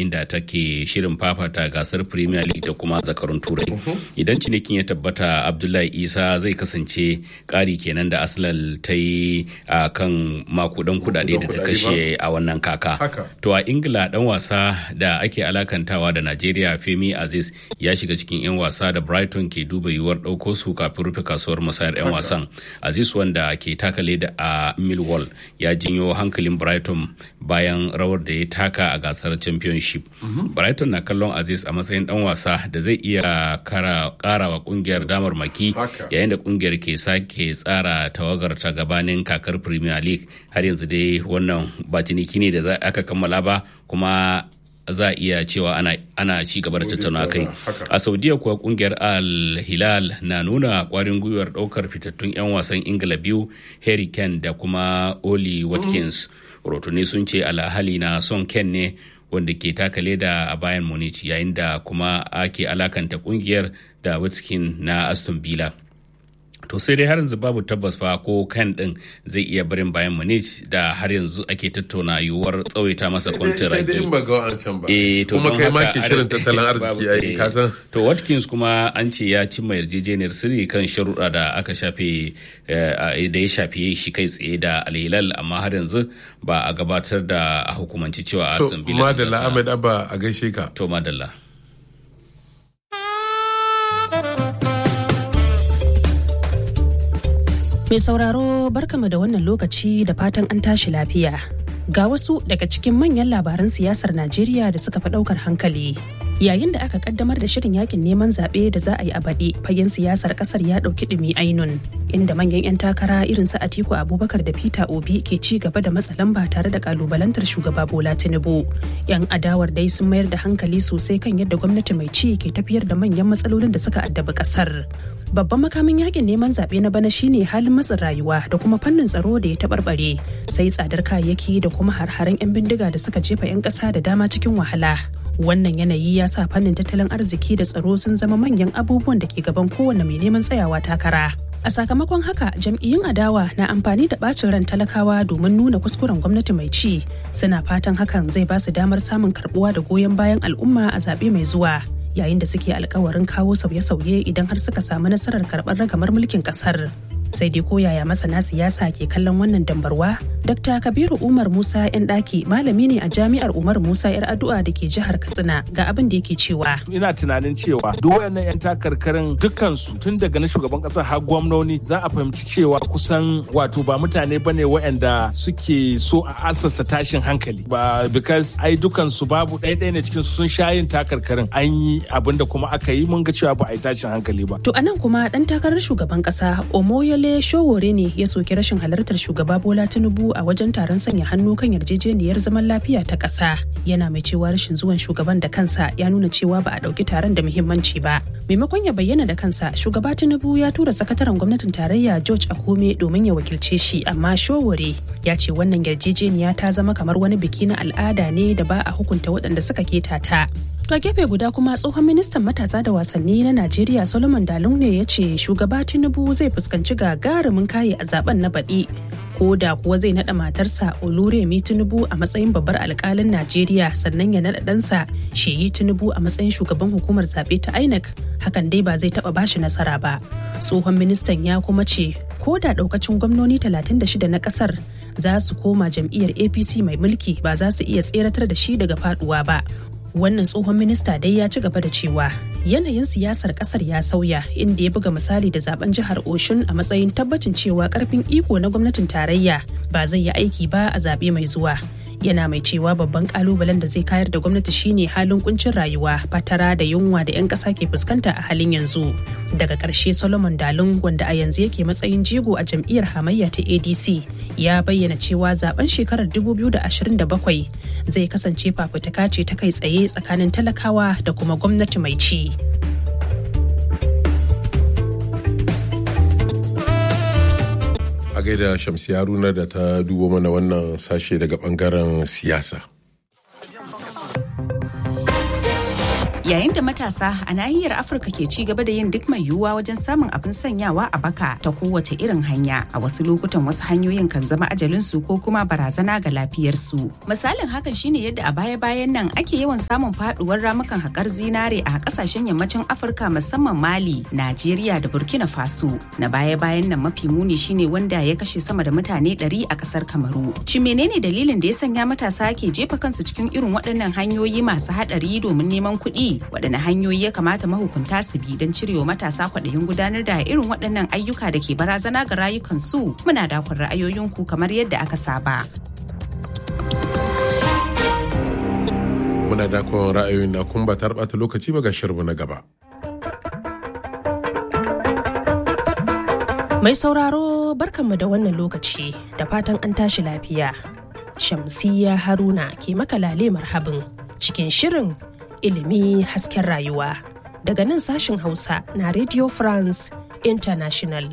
yayin da take shirin fafata gasar premier league da kuma zakarun turai idan cinikin ya tabbata abdullahi isa zai kasance ƙari kenan da arsenal ta yi a kan makudan kudade da ta kashe a wannan kaka to a ingila dan wasa da ake alakantawa da najeriya femi aziz ya shiga cikin 'yan wasa da brighton ke duba yiwuwar ɗauko su kafin rufe kasuwar musayar 'yan wasan aziz wanda ke taka leda a millwall ya jinyo hankalin brighton bayan rawar da ya taka a gasar championship brighton na kallon aziz a matsayin dan wasa da zai iya kara wa kungiyar damar maki yayin da kungiyar ke sake tsara tawagar ta gabanin kakar premier league har yanzu dai wannan ba ciniki ne da aka kammala ba kuma za a iya cewa ana, ana ci gaba da tattauna kai a saudiya kuwa kungiyar al hilal na nuna kwarin gwiwar daukar fitattun 'yan wasan ingila biyu harry kane da kuma oli watkins rotuni sun ce alhali na son ken ne wanda ke taka leda a bayan munich yayin da kuma ake alakanta kungiyar da watkins na aston villa to sai dai har yanzu babu tabbas fa ko kan din zai iya barin bayan munich da har yanzu ake tattauna yiwuwar tsawaita masa kwantin sai dai in ba ga wancan ba kuma kai ma ke shirin tattalin arziki ai ka san to watkins kuma an ce ya cimma yarjejeniyar sirri kan sharuɗa da aka shafe da ya shafe shi kai tsaye da alhilal amma har yanzu ba a gabatar da a hukumanci cewa to aston villa madalla ahmed abba a gaishe ka to madalla Mai sauraro barkama da wannan lokaci da fatan an tashi lafiya. Ga wasu daga cikin manyan labaran siyasar Najeriya da suka fi ɗaukar hankali. Yayin da aka kaddamar da shirin yakin neman zaɓe da za a yi a baɗi, fagen siyasar ƙasar ya ɗauki ɗumi ainun, inda manyan 'yan takara irin su Atiku Abubakar da Peter Obi ke ci gaba da matsa lamba tare da kalubalantar shugaba Bola Tinubu. 'Yan adawar dai sun mayar da hankali sosai kan yadda gwamnati mai ci ke tafiyar da manyan matsalolin da suka addabi ƙasar. babban makamin yakin neman zaɓe na bana shine halin matsin rayuwa da kuma fannin tsaro da ya taɓarɓare sai tsadar kayayyaki da kuma har-haren 'yan bindiga da suka jefa 'yan ƙasa da dama cikin wahala wannan yanayi ya sa fannin tattalin arziki da tsaro sun zama manyan abubuwan da ke gaban kowane mai neman tsayawa takara a sakamakon haka jam'iyyun adawa na amfani da bacin ran talakawa domin nuna kuskuren gwamnati mai ci suna fatan hakan zai ba su damar samun karbuwa da goyon bayan al'umma a zaɓe mai zuwa yayin da suke alkawarin kawo sauye-sauye idan har suka samu nasarar karɓar ragamar mulkin ƙasar. sai dai koyaya masana siyasa ke kallon wannan dambarwa dr kabiru umar musa yan daki malami ne a jami'ar umar musa yar addu'a da ke jihar katsina ga abin da yake cewa ina tunanin cewa duk wayannan yan takarkarin dukkansu tun daga na shugaban kasa har gwamnoni za a fahimci cewa kusan wato ba mutane bane wayanda suke so a asasa tashin hankali ba because ai dukansu babu ɗaya ɗaya ne cikin sun sha yin takarkarin an yi abin da kuma aka yi mun ga cewa ba a yi tashin hankali ba to anan kuma dan takarar shugaban kasa omoyole Dole Showore ne ya soki rashin halartar shugaba Bola Tinubu a wajen taron sanya hannu kan yarjejeniyar zaman lafiya ta ƙasa. Yana mai cewa rashin zuwan shugaban da kansa ya nuna cewa ba a ɗauki taron da muhimmanci ba. Maimakon ya bayyana da kansa, shugaba Tinubu ya tura sakataren gwamnatin tarayya George Akume domin ya wakilce shi, amma Showore ya ce wannan yarjejeniya ta zama kamar wani biki na al'ada ne da ba a hukunta waɗanda suka keta ta. To a gefe guda kuma tsohon ministan matasa da wasanni na Najeriya Solomon Dalung ne ya ce shugaba Tinubu zai fuskanci gagarumin kaye a zaben na baɗi. Ko da kuwa zai naɗa matarsa Oluremi Tinubu a matsayin babbar alkalin Najeriya sannan ya naɗa ɗansa Sheyi Tinubu a matsayin shugaban hukumar zaɓe ta INEC hakan dai ba zai taɓa bashi nasara ba. Tsohon ministan ya kuma ce ko da ɗaukacin gwamnoni 36 na ƙasar za su koma jam'iyyar APC mai mulki ba za su iya tseratar da shi daga faɗuwa ba. wannan tsohon minista dai ya ci gaba da cewa yanayin siyasar kasar ya sauya inda ya buga misali da zaben jihar oshun a matsayin tabbacin cewa karfin iko na gwamnatin tarayya ba zai yi aiki ba a zaɓe mai zuwa yana mai cewa babban kalubalen da zai kayar da gwamnati shine halin kuncin rayuwa fatara da yunwa da 'yan ƙasa ke fuskanta a halin yanzu daga ƙarshe solomon dalun wanda a yanzu yake matsayin jigo a jam'iyyar hamayya ta adc ya bayyana cewa zaben shekarar 2027 zai kasance fafutuka ce ta kai tsaye tsakanin talakawa da kuma gwamnati mai ci. a gaida shamsi haruna da ta dubo mana wannan sashe daga bangaren siyasa Yayin da matasa a nahiyar Afirka ke ci gaba da yin duk mai yiwuwa wajen samun abin sanyawa a baka ta kowace irin hanya a wasu lokutan wasu hanyoyin kan zama ajalinsu ko kuma barazana ga lafiyarsu. Misalin hakan shine yadda a baya-bayan nan ake yawan samun faduwar ramukan haƙar zinare a ƙasashen yammacin Afirka musamman Mali, Najeriya da Burkina Faso. Na baya-bayan nan mafi muni shine wanda ya kashe sama da mutane 100 a ƙasar Kamaru. Shin menene dalilin da ya sanya matasa ke jefa kansu cikin irin waɗannan hanyoyi masu haɗari domin neman kuɗi? waɗanne hanyoyi ya kamata mahukunta su bi don cirewa matasa kwaɗayin gudanar da irin waɗannan ayyuka da ke barazana ga rayukansu muna dakon ra'ayoyinku kamar yadda aka saba. Muna dakon ra'ayoyin na kun ba ta ɓata lokaci ba ga shirmu na gaba. Mai sauraro barkanmu da wannan lokaci da fatan an tashi lafiya. Shamsiyya Haruna ke makalale marhabin cikin shirin ilimi hasken rayuwa daga nan sashen hausa na radio france international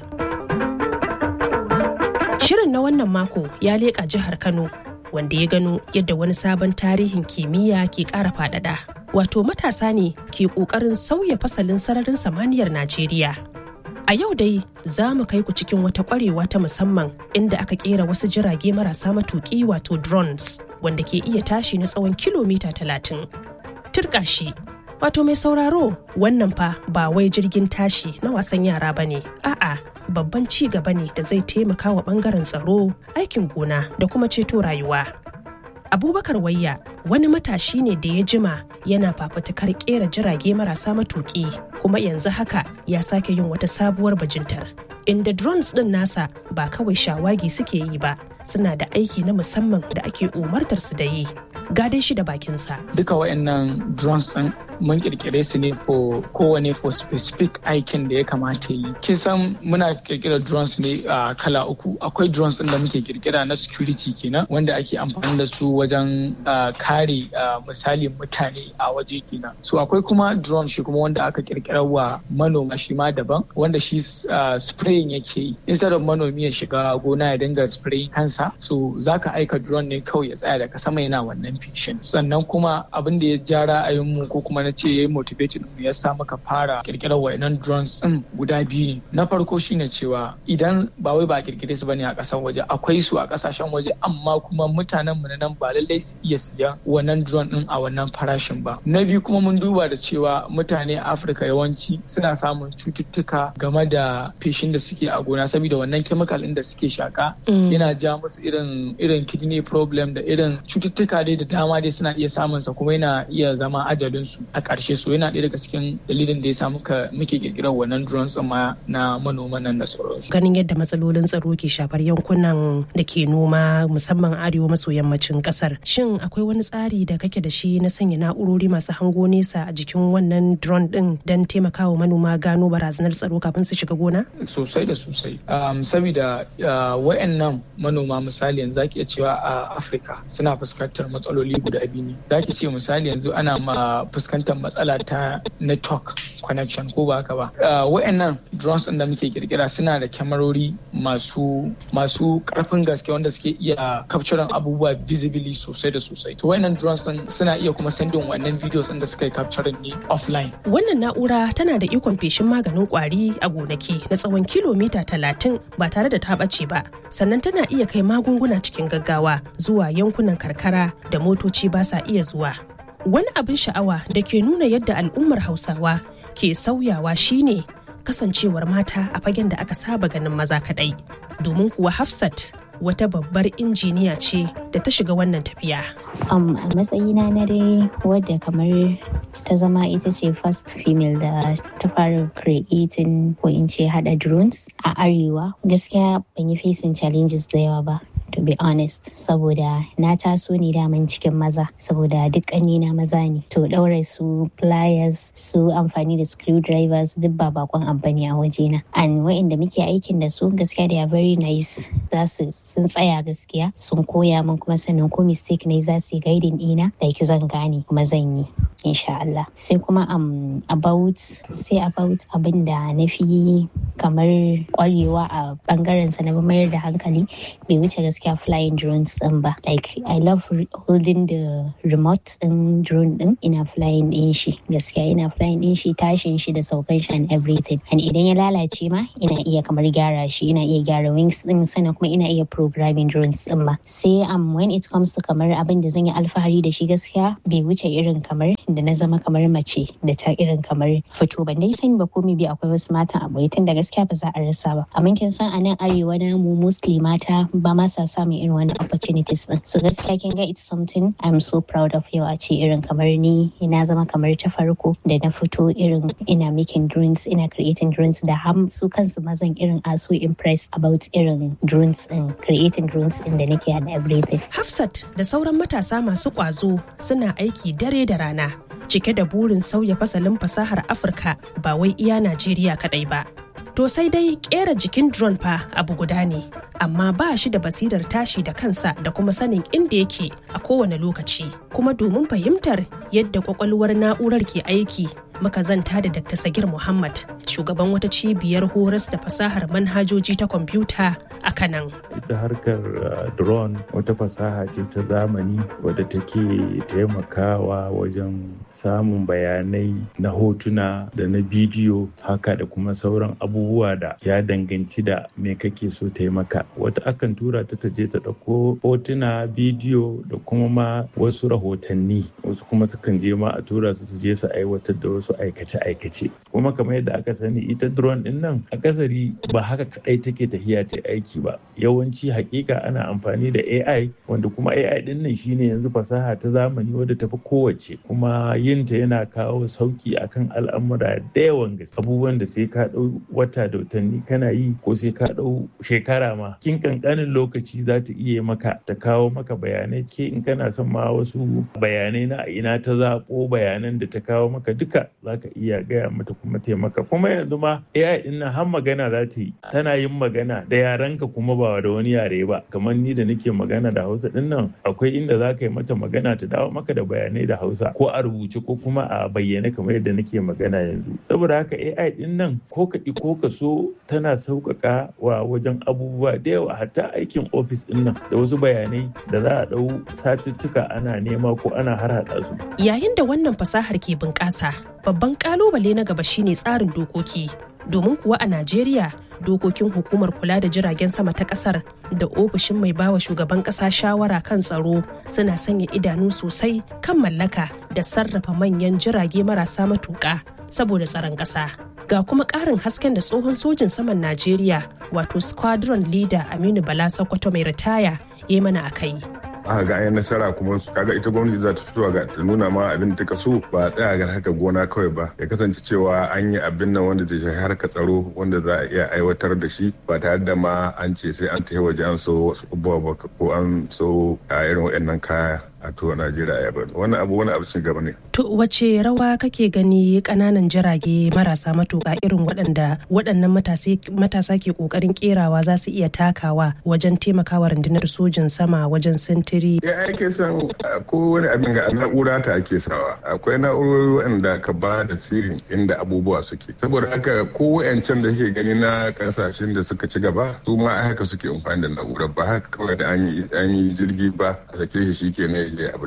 shirin na wannan mako ya leƙa jihar kano wanda ya gano yadda wani sabon tarihin kimiyya ke ƙara faɗaɗa wato matasa ne ke ƙoƙarin sauya fasalin sararin samaniyar najeriya a yau dai za mu kai ku cikin wata ƙwarewa ta musamman inda aka ƙera wasu jirage marasa matuƙi wato drones wanda ke iya tashi na tsawon kilomita talatin turka shi. Wato mai sauraro wannan fa ba wai jirgin tashi na wasan yara ba ne, a'a babban ci gaba ne da zai taimaka wa bangaren tsaro, aikin gona da kuma ceto rayuwa. Abubakar Wayya wani matashi ne da ya jima yana fafutukar kera jirage marasa matuƙi kuma yanzu haka ya sake yin wata sabuwar bajintar. Inda drones ɗin nasa ba kawai shawagi suke yi ba, suna da aiki na musamman da ake umartar su da yi. gadai shi da bakinsa. Duka wayannan drones ɗin mun kirkire su ne for kowane for specific aikin da ya kamata yi. Kin san muna kirkira drones ne a kala uku. Akwai drones ɗin da muke kirkira na security kenan wanda ake amfani da su wajen kare misali mutane a waje kenan. So akwai kuma drone shi kuma wanda aka kirkira wa manoma shi ma daban wanda shi spraying yake yi. Instead of manomi ya shiga gona ya dinga spraying kansa so zaka aika drone ne kawai ya tsaya daga sama yana wannan fiction sannan kuma abin da ya ja ra'ayinmu ko kuma na ce ya yi motivating mu ya sa muka fara kirkirar wayannan drones din guda biyu ne na farko shine cewa idan ba wai ba a kirkire su bane a kasan waje akwai su a kasashen waje amma kuma mutanen mu na nan ba lallai su iya siyan wannan drone din a wannan farashin ba na biyu kuma mun duba da cewa mutane a Afirka yawanci suna samun cututtuka game da feshin da suke a gona saboda wannan chemical din da suke shaka yana ja musu irin irin kidney problem da irin cututtuka dai da dama dai suna iya samun sa kuma yana iya zama ajalin su a ƙarshe so yana ɗaya daga cikin dalilin da ya sa muka muke kirkirar wannan drones ma na manoman nan da sauransu. Ganin yadda matsalolin tsaro ke shafar yankunan da ke noma musamman arewa maso yammacin ƙasar. Shin akwai wani tsari da kake da shi na sanya na'urori masu hango nesa a jikin wannan drone ɗin don taimakawa manoma gano barazanar tsaro kafin su shiga gona? Sosai da sosai. Saboda wayannan manoma misali yanzu zaki iya cewa a Afirka suna fuskantar matsaloli guda biyu ne za ki ce misali yanzu ana ma fuskantar matsala ta network connection ko ba haka ba wa'annan drones ɗin da muke kirkira suna da kyamarori masu masu karfin gaske wanda suke iya capturing abubuwa visibly sosai da sosai to wa'annan drones ɗin suna iya kuma sendin wannan videos ɗin da suka yi capturing ne offline wannan na'ura tana da ikon feshin maganin kwari a gonaki na tsawon kilomita talatin ba tare da ta ɓace ba sannan tana iya kai magunguna cikin gaggawa zuwa yankunan karkara da motoci ba sa iya zuwa. Wani abin sha'awa da ke nuna yadda al'ummar Hausawa ke sauyawa shine kasancewar mata a fagen da aka saba ganin maza kaɗai. Domin kuwa Hafsat wata babbar injiniya ce da ta shiga wannan tafiya. Um, a matsayina na dai wadda kamar ta zama ita ce first female da ta fara creating ko in ce hada drones a arewa gaskiya ban yi facing challenges da yawa ba to be honest saboda na taso ne daman cikin maza saboda duk na maza ne to ɗaure su pliers su amfani da screwdrivers duk ba bakon abu ne a wajena and wa'inda muke aikin da su gaskiya they are very nice za su sun tsaya gaskiya sun koya min kuma sannan ko mistake ne za su yi guiding ɗina like zan gane kuma zan yi insha Allah sai kuma um, about sai about abin da na fi kamar kwarewa a bangaren sa na mayar da hankali bai wuce gaskiya flying drones din ba like i love holding the remote din drone din ina flying din shi gaskiya ina flying din shi tashin shi da saukan shi and everything and idan ya lalace ma ina iya kamar gyara shi ina iya gyara wings din sannan kuma ina iya programming drones din ma sai um when it comes to kamar abin da zan yi alfahari da shi gaskiya bai wuce irin kamar da na zama kamar mace da ta irin kamar fito ban dai sani ba ko bi akwai wasu matan abokai tun da gaskiya ba za a rasa ba amma kin san a nan arewa na mu mostly mata ba ma sa samun irin wannan opportunities din so gaskiya kin ga it's something I'm so proud of yau a ce irin kamar ni ina zama kamar ta farko da na fito irin ina making drones ina creating drones da ham su kansu mazan irin are so impressed about irin drones din creating drones din da nake and everything Hafsat da sauran matasa masu ƙwazo suna aiki dare da rana cike da burin sauya fasalin fasahar Afirka ba wai iya Najeriya kaɗai ba. To sai dai ƙera jikin drone fa abu guda ne, amma ba shi da basirar tashi da kansa da kuma sanin inda yake a kowane lokaci. Kuma domin fahimtar yadda kwakwalwar na'urar ke aiki muka zanta da Dr. Sagir Muhammad, shugaban wata cibiyar horas da fasahar manhajoji ta kwamfuta a Kanan. Ita harkar uh, drone wata fasaha ce ta zamani wadda take taimakawa wajen samun bayanai na hotuna da na bidiyo haka da kuma sauran abubuwa da ya danganci da me kake so taimaka. Wata akan tura ta ta je ta ɗauko hotuna, bidiyo da kuma ma wasu rahotanni. Wasu kuma sukan je ma a tura su su je su aiwatar da wasu aikace-aikace. Kuma kamar yadda aka sani ita drone din nan akasari ba haka kadai take tafiya ta aiki ba. Yawanci hakika ana amfani da AI wanda kuma AI din nan shine yanzu fasaha ta zamani wadda tafi kowace kuma yinta yana kawo sauki akan al'amura da yawan gaske. Abubuwan da sai ka dau wata da watanni kana yi ko sai ka dau shekara ma. Kin kankanin lokaci za ta iya maka ta kawo maka bayanai ke in kana son ma wasu bayanai na ina ta zaɓo bayanan da ta kawo maka duka za ka iya gaya mata kuma taimaka kuma yanzu ma AI din nan har magana za ta yi tana yin magana da yarenka kuma ba da wani yare ba kamar ni da nake magana da Hausa din nan akwai inda za ka yi mata magana ta dawo maka da bayanai da Hausa ko a rubuce ko kuma a bayyane kamar yadda nake magana yanzu saboda haka AI din nan ko ka ko ka so tana sauƙaƙa wa wajen abubuwa da yawa hatta aikin ofis din nan da wasu bayanai da za a ɗau satuttuka ana nema ko ana harhaɗa su. Yayin da wannan fasahar ke bunƙasa, babban ƙalubale na gaba shine tsarin dokoki. Domin kuwa a Najeriya, dokokin hukumar kula da jiragen sama ta ƙasar da ofishin mai bawa shugaban ƙasa shawara kan tsaro suna sanya idanu sosai kan mallaka da sarrafa manyan jirage marasa matuƙa saboda tsaron ƙasa. Ga kuma ƙarin hasken da tsohon sojin saman Najeriya wato squadron leader Aminu Bala Sokoto mai ritaya ya mana a kai. aka ga an nasara kuma kaga ita gwamnati za ta fito ga ta nuna ma abin da ta so ba a tsaya ga haka gona kawai ba ya kasance cewa an yi abin nan wanda ta shafi harka tsaro wanda za a iya aiwatar da shi ba tare da ma an ce sai an tafi waje an so wasu abubuwa ba ko an so a irin waɗannan kaya a to Najeriya ya bari wannan abu wani abu cin gaba ne. To wace rawa kake gani kananan jirage marasa matuƙa irin waɗanda waɗannan matasa ke ƙoƙarin ƙerawa za su iya takawa wajen taimakawa rundunar sojin sama wajen sintiri. Ya ake son ko wani abin ga na'ura ta ake sawa akwai na'urori waɗanda ka ba da sirrin inda abubuwa suke saboda haka ko wayancan da ke gani na kasashen da suka ci gaba su ma haka suke amfani da na'urar ba haka kawai da an yi jirgi ba a sake shi shi ke ne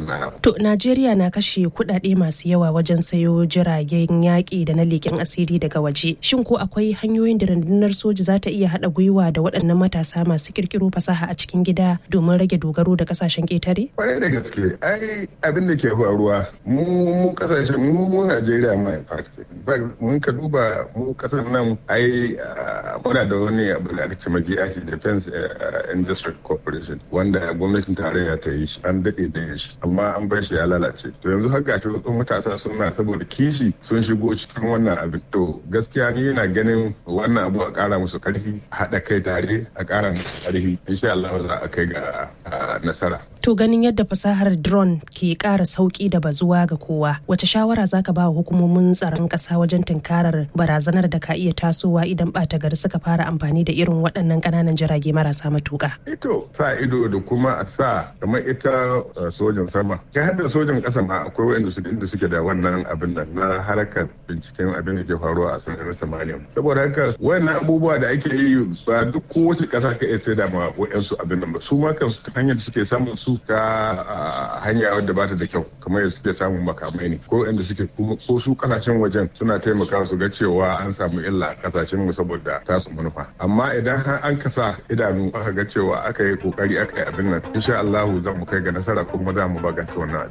To Najeriya na kashe kuɗaɗe masu yawa wajen sayo jiragen yaƙi da na leƙen asiri daga waje. Shin ko akwai hanyoyin da rundunar soji za ta iya haɗa gwiwa da waɗannan matasa masu ƙirƙiro fasaha a cikin gida domin rage dogaro da ƙasashen ƙetare? Kwarai da gaske, ai abin da ke faruwa mu mu ƙasashen mu mu Najeriya ma in fact. mun ka duba mu ƙasar nan ai muna da wani abu da ake ce magiya Defense Industry Corporation wanda gwamnatin tarayya ta yi shi an daɗe da shi amma an bar shi ya lalace to yanzu har gashi wasu matasa suna saboda kishi sun shigo cikin wannan abin to gaskiya ni yana ganin wannan abu a kara musu karfi haɗa kai tare a kara musu karfi insha Allah za a kai ga nasara to ganin yadda fasahar drone ke ƙara sauki da bazuwa ga kowa wace shawara zaka ba wa hukumomin tsaron ƙasa wajen tunkarar barazanar da ka iya tasowa idan ɓata gari suka fara amfani da irin waɗannan ƙananan jirage marasa matuƙa ito sa ido da kuma a sa kamar ita sojan sama kai har da sojan ƙasa ma akwai wanda suke inda suke da wannan abin nan na harkar binciken abin da ke faruwa a sararin samaniya saboda haka wayannan abubuwa da ake yi ba duk kowace ƙasa ka iya sai da ma wayansu abin nan ba su ma kansu hanyar da suke samun su ta hanya wadda ba ta da kyau kamar yadda suke samun makamai ne ko inda suke ko su kasashen wajen suna taimakawa su ga cewa an samu illa a kasashen mu saboda tasu manufa amma idan har an kasa idanu aka ga cewa aka yi kokari aka yi abin nan insha Allah za mu kai ga nasara kuma za mu baganta wannan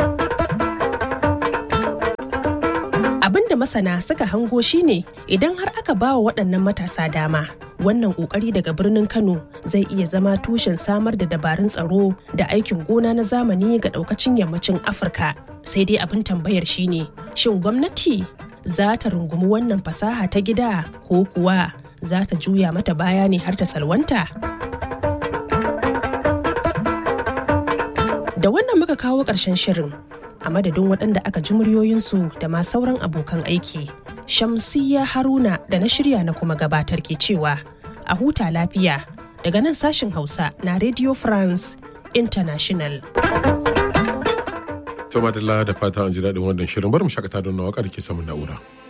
abin da masana suka hango shine idan har aka ba wa waɗannan matasa dama wannan ƙoƙari daga birnin kano zai iya zama tushen samar da dabarun tsaro da aikin gona na zamani ga ɗaukacin yammacin afirka sai dai abin tambayar shine shin gwamnati za ta rungumi wannan fasaha ta gida ko kuwa za ta juya mata baya ne har ta salwanta da wannan muka kawo ƙarshen shirin a madadin waɗanda aka ji muryoyinsu da ma sauran abokan aiki shamsiya haruna da na shirya na kuma gabatar ke cewa a huta lafiya daga nan sashin hausa na radio france international Sama da fata an ji daɗin wannan shirin bar mu shakata don na waƙar ke samun na'ura.